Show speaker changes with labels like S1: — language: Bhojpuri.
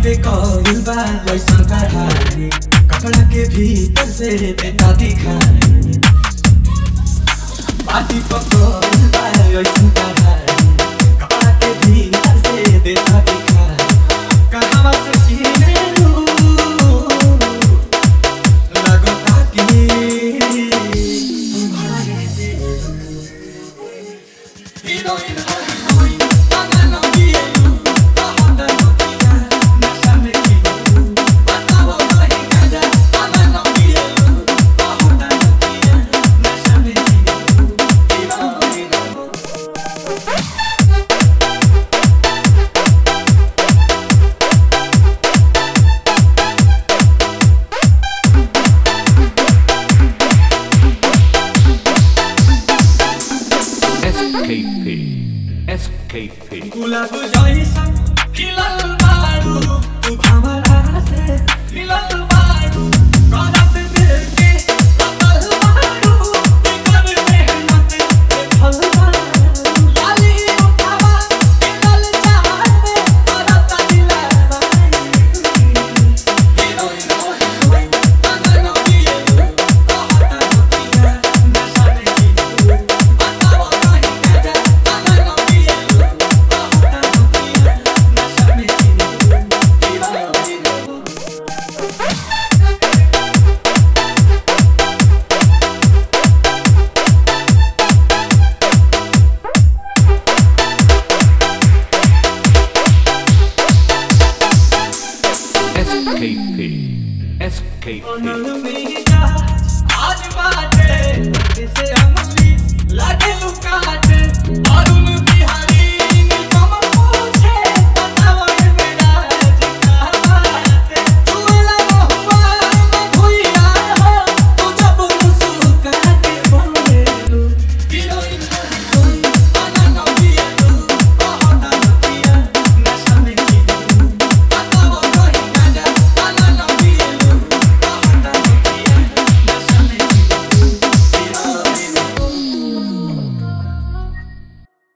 S1: पे कौल बा वैसन कढ़ाई कपड़ा के भीतर से देता दिखाई पार्टी पकौल बा वैसन कढ़ाई कपड़ा के भीतर से देता दिखाई कहवा से किने लू लगता कि तुम्हारे से हीरोइन हीरोइन अगर न किए तो हम न किया नशा में किए बताओ कहीं कजा अगर न किए तो हम न किया नशा में किए हीरोइन
S2: SKP. SKP.
S1: गुलाब जैसन खिलल बारू तू भंवरा से मिलल बारू करत दिल के कतल बारू बिगर मेहनत के फल बारू लाली उठावा के लल चाहते करत दिलावा हीरोइन हीरोइन अगर न किए कहता नतिया नशा में किए बताओ कहीं कजा अगर न किए कहता नतिया नशा में किए हीरोइन
S2: SKP. SKP.
S1: आज बाटे जैसे अमली लागे लुकाटे और